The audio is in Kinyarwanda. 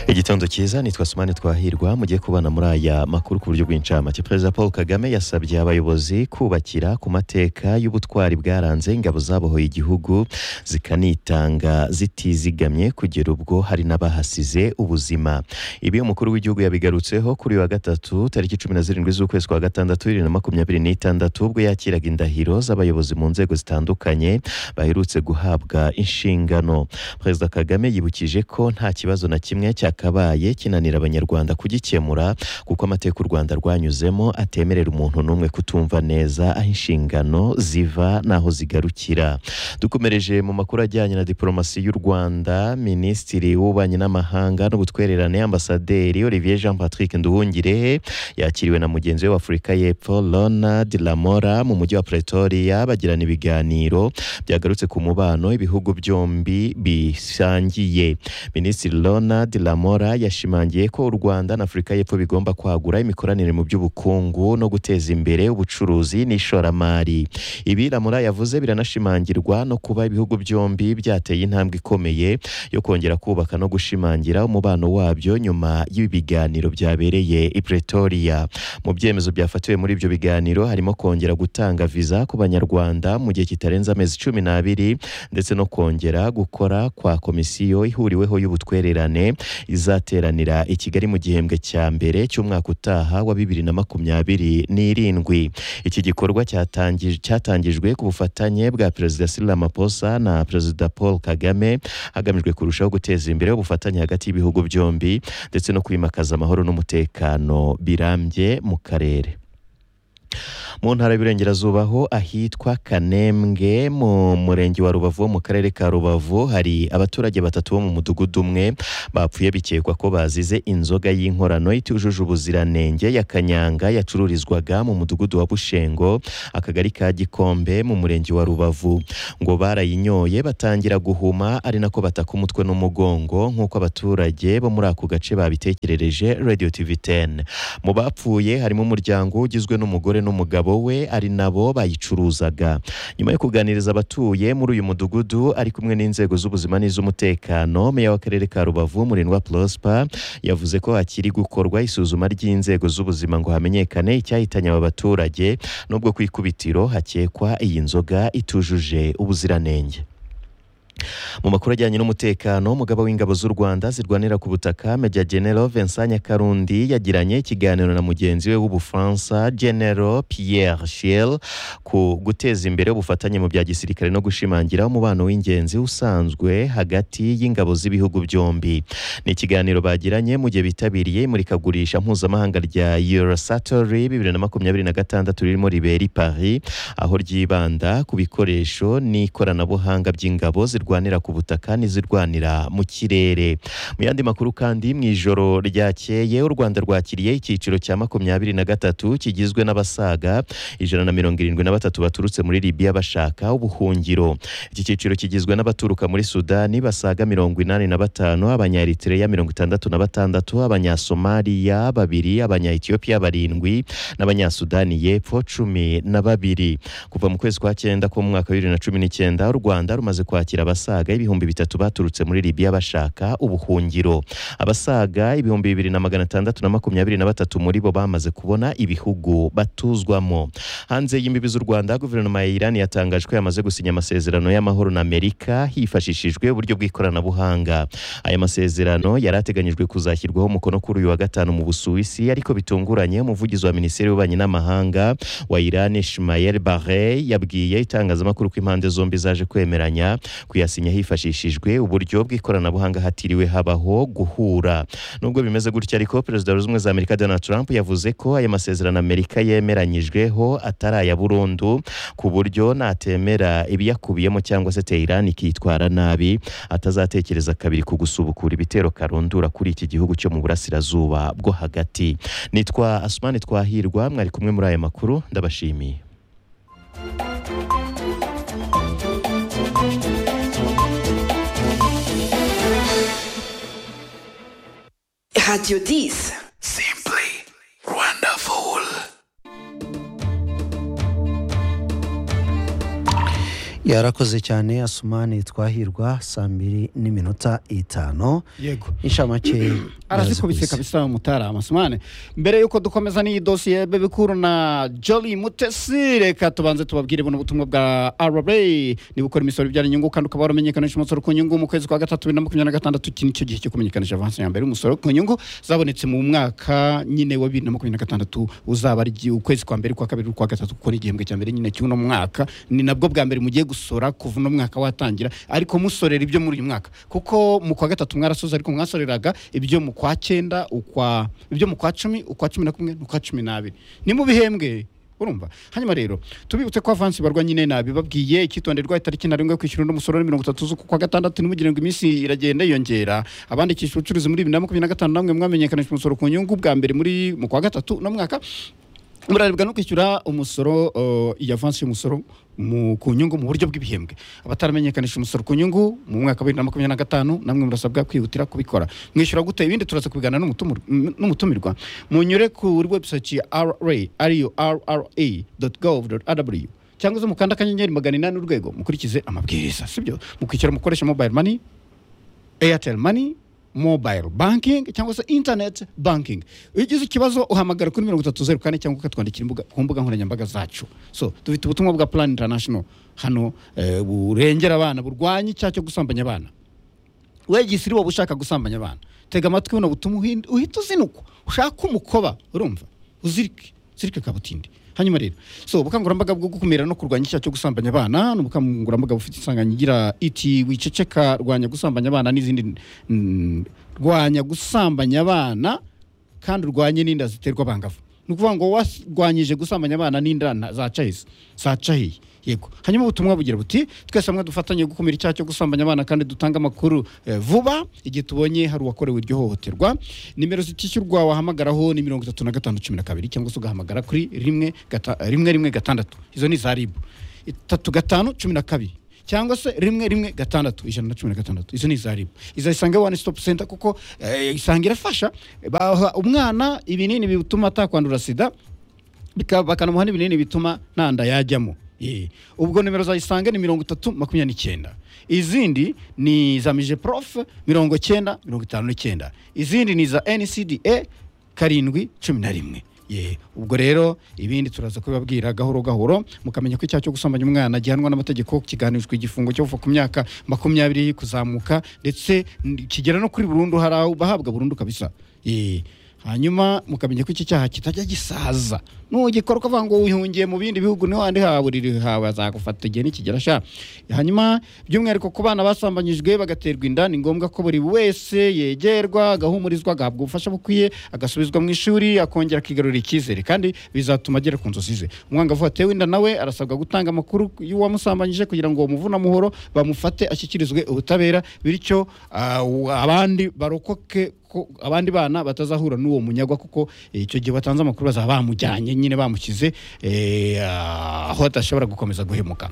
igitondo cyiza ni twasomane twahirwa mugiye kubana muri aya makuru ku buryo bw'incamake perezida paul kagame yasabye abayobozi kubakira ku mateka y'ubutwari bwaranze ingabo zabohoye igihugu zikanitanga zitizigamye kugera ubwo hari n'abahasize ubuzima ibi umukuru w'igihugu yabigarutseho kuri uyu wa gatatu tariki cumi na zirindwi z'ukwezi kwa gatandatu bibiri na makumyabiri n'itandatu ubwo yakiraga indahiro z'abayobozi mu nzego zitandukanye baherutse guhabwa inshingano perezida kagame yibukije ko nta kibazo na kimwe cyakabaye kinanira abanyarwanda kugikemura kuko amateka u rwanda rwanyuzemo atemerera umuntu n'umwe kutumva neza aho inshingano ziva n'aho zigarukira dukomereje mu makuru ajyanye na diporomasi y'u rwanda minisitiri w'ububanyi n'amahanga n'ubutwererane ambasaderi olivier jean patrick nduhungirehe yakiriwe na mugenzi we w'afurika y'epfo ronald lamora mu mujyi wa pretoria bagirana ibiganiro byagarutse ku mubano ibihugu byombi bisangiye minisitiri ronald lamora yashimangiye ko u rwanda na afurika y'epfo bigomba kwagura imikoranire mu by'ubukungu no guteza imbere ubucuruzi n'ishoramari ibi lamora yavuze biranashimangirwa no kuba ibihugu byombi byateye intambwe ikomeye yo kongera kubaka no gushimangira umubano wabyo nyuma y'ibiganiro byabereye i pretoria mu byemezo byafatiwe muri ibyo biganiro harimo kongera gutanga viza ku banyarwanda mu gihe kitarenze amezi cumi n'abiri ndetse no kongera gukora kwa komisiyo ihuriweho y'ubutwererane izateranira i kigali mu gihembwe cya mbere cy'umwaka utaha wa bibiri na makumyabiri n'irindwi iki gikorwa cyatangi- cyatangijwe ku bufatanye bwa perezida Cyril Ramaphosa na perezida paul kagame hagamijwe kurushaho guteza imbere ubufatanye hagati y'ibihugu byombi ndetse no kwimakaza amahoro n'umutekano birambye mu karere mu ntara y'Iburengerazuba ho ahitwa Kanembwe mu murenge wa Rubavu wo mu karere ka Rubavu hari abaturage batatu bo mu mudugudu umwe bapfuye bikekwa ko bazize inzoga y'inkorano itujuje ubuziranenge ya Kanyanga yacururizwaga mu mudugudu wa Bushengo akagari ka Gikombe mu murenge wa Rubavu ngo barayinyoye batangira guhuma ari nako bataka umutwe n'umugongo nk'uko abaturage bo muri ako gace babitekerereje Radio TV 10 mu bapfuye harimo umuryango ugizwe n'umugore n'umugabo we ari nabo bayicuruzaga nyuma yo kuganiriza abatuye muri uyu mudugudu ari kumwe n'inzego z'ubuzima n'iz'umutekano meya w'akarere ka rubavu murindwa prosper yavuze ko hakiri gukorwa isuzuma ry'inzego z'ubuzima ngo hamenyekane icyahitanye aba baturage nubwo ku ikubitiro hakekwa iyi nzoga itujuje ubuziranenge mu makuru ajyanye n'umutekano umugaba w'ingabo z'u rwanda zirwanira ku butaka meja genero vincent nyakarundi yagiranye ikiganiro na mugenzi we w'ubufaransa genero pierre shiel ku guteza imbere ubufatanye mu bya gisirikare no gushimangira umubano w'ingenzi usanzwe hagati y'ingabo z'ibihugu byombi ni ikiganiro bagiranye mu gihe bitabiriye imurikagurisha mpuzamahanga rya eurosatori bibiri na makumyabiri na gatandatu ririmo ribera i paris aho ryibanda ku bikoresho n'ikoranabuhanga by'ingabo zirwanira ku butaka n'izirwanira mu kirere mu yandi makuru kandi mu ijoro ryakeye u rwanda rwakiriye icyiciro cya makumyabiri na gatatu kigizwe n'abasaga ijana na mirongo irindwi na batatu baturutse muri libiya bashaka ubuhungiro iki cyiciro kigizwe n'abaturuka muri sudani basaga mirongo inani na batanu abanyaeritereya mirongo itandatu na batandatu abanyasomaliya babiri abanyayetiyopiya barindwi n'abanyasudani y'epfo cumi na babiri kuva mu kwezi kwa cyenda k'umwaka wa bibiri na cumi n'icyenda u rwanda rumaze kwakira abasaga ibihumbi bitatu baturutse muri libiya bashaka ubuhungiro abasaga ibihumbi bibiri na magana atandatu na makumyabiri na batatu muri bo bamaze kubona ibihugu batuzwamo hanze y'imbibi z'u rwanda guverinoma ya irani yatangaje ko yamaze gusinya amasezerano y'amahoro na amerika hifashishijwe uburyo bw'ikoranabuhanga aya masezerano yari ateganyijwe kuzashyirwaho umukono kuri uyu wa gatanu mu busuwisi ariko bitunguranye umuvugizi wa minisiteri y'ububanyi n'amahanga wa irani shimayel barre yabwiye itangazamakuru ko impande zombi zaje kwemeranya kuyasinya hifashishijwe uburyo bw'ikoranabuhanga hatiriwe habaho guhura nubwo bimeze gutya ariko perezida wa zimwe za amerika donald trump yavuze ko aya masezerano amerika yemeranyijweho atari aya burundu ku buryo natemera ibiyakubiyemo cyangwa se teherani ikitwara nabi atazatekereza kabiri ku gusubukura ibitero karundura kuri iki gihugu cyo mu burasirazuba bwo hagati nitwa asumani twahirwa mwari kumwe muri aya makuru ndabashimiye Radio 10. Simply wonderful. yarakoze cyane asumani twahirwa saa mbiri n'iminota itanu yego inshamake arazikubise kabisa mutara amasumane mbere y'uko dukomeza n'iyi dosiye bebikuru na joli mutesi reka tubanze tubabwire buno butumwa bwa rra niba ukora imisoro ibyara inyungu kandi ukaba waramenyekanisha umusoro ku nyungu mu kwezi kwa gatatu bibiri na makumyabiri na gatandatu iki nicyo gihe cyo kumenyekanisha avansi ya mbere y'umusoro ku nyungu zabonetse mu mwaka nyine wa bibiri na makumyabiri na gatandatu uzaba ari igihe- ukwezi kwa mbere ukwa kabiri ukwa gatatu kuko ni igihembwe cya mbere nyine cy'uno mwaka ni nabwo bwa mbere mugiye gusora kuva uno mwaka watangira ariko musorera ibyo muri uyu mwaka kuko mu kwa gatatu mwarasoza ariko mwasoreraga ibyo mu kwa cyenda ukwa ibyo mu kwa cumi ukwa cumi na kumwe n'ukwa cumi n'abiri ni mu bihembwe urumva hanyuma rero tubibutse ko avansi barwa nyine nabibabwiye icyitonderwa itariki ntarengwa yo kwishyura undi musoro ni mirongo itatu z'ukwa gatandatu nimugire ngo iminsi iragenda yiyongera abandikisha ubucuruzi muri bibiri na makumyabiri na gatanu namwe mwamenyekanisha umusoro ku nyungu bwa mbere muri mu kwa gatatu no mwaka murarebwa no kwishyura umusoro uh, iyi avansi y'umusoro mu- ku nyungu mu buryo bw'ibihembwe abataramenyekanisha umusoro ku nyungu mu mwaka wa bibiri na makumyabiri na gatanu namwe murasabwa kwihutira kubikora mwishyura gute ibindi turaza kubiganira n'umutumur- m- n'umutumirwa munyure kuri website ya ra ariyo rra gov rw cyangwa se mukanda akanyenyeri magana inani urwego mukurikize amabwiriza sibyo mukishyura mukoresha mobile money airtel money mobile banking cyangwa se internet banking iyo ugize ikibazo uhamagara kuri mirongo itatu zeru kane cyangwa ukatwandikira imbuga, ku mbuga nkoranyambaga zacu so dufite ubutumwa bwa plan international hano eh, burengera abana burwanya icyaha cyo gusambanya abana wegise uri wowe ushaka gusambanya abana tega amatwi buno butuma uhin- uhita uzinukwa ushaka umukoba urumva uzirike uzirike kabutindi hanyuma rero so ubukangurambaga bwo gukumira no kurwanya icyaha cyo gusambanya abana ni ubukangurambaga bufite isanganyigira iti wiceceka rwanya gusambanya abana n'izindi mm, rwanya gusambanya abana kandi urwanye n'inda ziterwa abangavu ni ukuvuga ngo warwanyije gusambanya abana n'inda na- zacahise zacahiye yego hanyuma ubutumwa bugira buti twese hamwe dufatanye gukumira icyaha cyo gusambanya abana kandi dutanga amakuru eh, vuba igihe tubonye hari uwakorewe iryo hohoterwa nimero zitishyurwa wahamagaraho ni mirongo itatu na gatanu cumi na kabiri cyangwa se ugahamagara kuri rimwe gata- rimwe rimwe gatandatu izo ni za ribu itatu gatanu cumi na kabiri cyangwa se rimwe rimwe gatandatu ijana na cumi na gatandatu izo ni iza ribu iza isange one stop center kuko eh, isange irafasha baha umwana ibinini bituma atakwandura sida bika- bakanamuha n'ibinini bituma nta nda yajyamo Eh, ubwo nimero za isange ni mirongo itatu makumyabiri n'icyenda izindi ni za mije prof mirongo cyenda mirongo itanu n'icyenda izindi ni za ncda karindwi cumi na rimwe Ye, ubwo rero ibindi turaza kubibabwira gahoro gahoro mukamenya ko icyaha cyo gusambanya umwana gihanwa n'amategeko kiganirijwe igifungo cyo kuva ku myaka makumyabiri kuzamuka ndetse n- kigera no kuri burundu hari aho bahabwa burundu kabisa Ye, hanyuma mukamenya ko iki cyaha kitajya gisaza nugikora ukavuga ngo wihungiye mu bindi bihugu niho handi haburiri hawe azagufata igihe nikigera sha hanyuma by'umwihariko ku bana basambanyijwe bagaterwa inda ni ngombwa ko buri wese yegerwa agahumurizwa agahabwa ubufasha bukwiye agasubizwa mu ishuri akongera akigarurira icyizere kandi bizatuma agera ku nzozi ze umwangavu watewe inda nawe arasabwa gutanga amakuru y'uwamusambanyije kugira ngo bamuvune amuhoro bamufate ashyikirizwe ubutabera bityo ah, abandi barokoke ko abandi bana batazahura n'uwo munyagwa kuko eh, icyo gihe batanze amakuru bazaba bamujyanye nyine bamushyize eh, aho adashobora gukomeza guhemuka